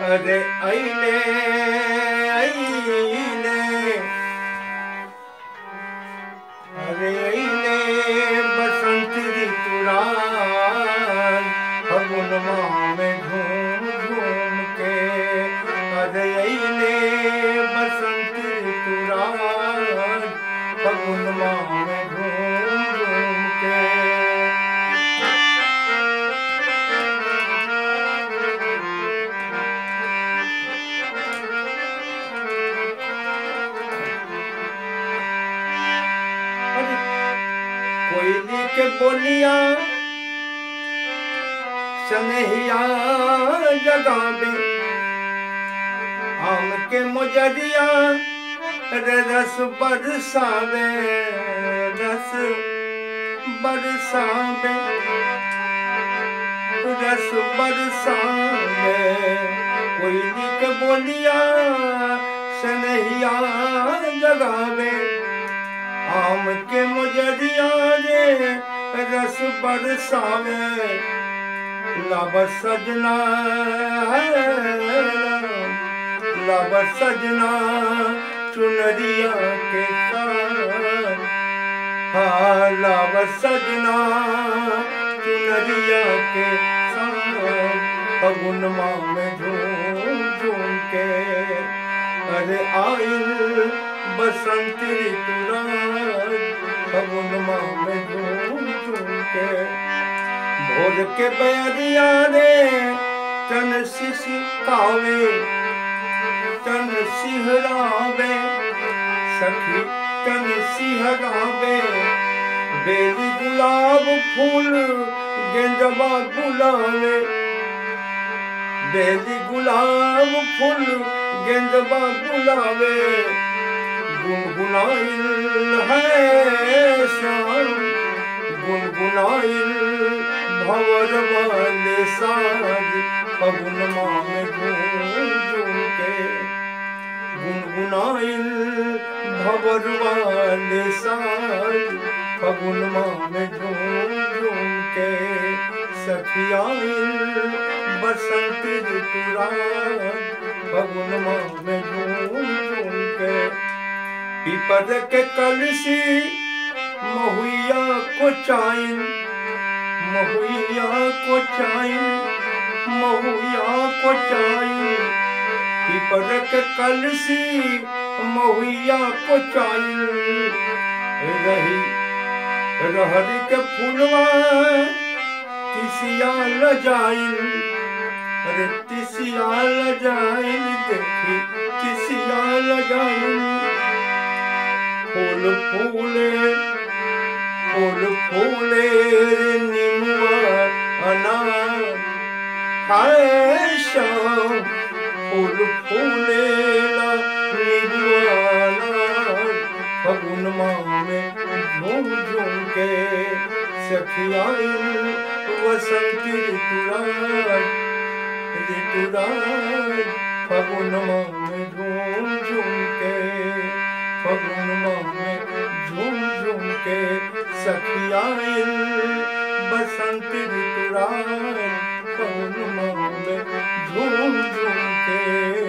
अरे अइले अइले अरे अइले बसंत ऋतुराज फगुनमा में घूम घूम के अरे अइले बसंत ऋतुराज फगुनमा में घूम घूम के अरे कोयली के बोलिया सनहिया जगावे आम के मुजरिया रे रस बरसावे रस बरसावे रस बरसावे कोयली के बोलिया सनहिया जगावे आम के मुजरिया रे रस बरसावे लब सजना लब सजना चुनरिया के साथ हाँ लब सजना चुनरिया के साथ फगुन माँ में झूम झूम के अरे आइल बसंत ऋतुराज फगुन माँ में झूम झूम के भोर के बैरिया रे तन सिसकावे तन सिहरावे सखी तन सिहरावे बेली गुलाब फूल गेंदवा गुलावे बेली गुलाब फूल गेंदवा गुलावे गुनगुनाइल है शाम गुनगुनाइल भवर वाले साज फगुन माँ में झूम झूम के गुनगुनाइल भवर वाले साज फगुन माँ में झूम झूम के सखियाइल बसंत ऋतुराज फगुन माँ में झूम झूम के पीपल के कलसी महुइया को चाइन महुइया को चाइन महुइया को चाइन पीपल के कलसी महुइया को चाइन रही रहरी के फूलवा तिसिया ल जाइन अरे तिसिया ल जाइन देखी तिसिया ल जाइन फूल फूले फूल फूले रे निमुआ अनार हाय शाम फूल फूले ला निमुआ अनार फगुन माह में झूम झूम के सखियाइन वसंत ऋतुराज ऋतुराज फगुन माह में झूम झूम के फगुन माह में झूम झूम के सखियाइन बसंत ऋतुराज फगुन माह में झूम झूम के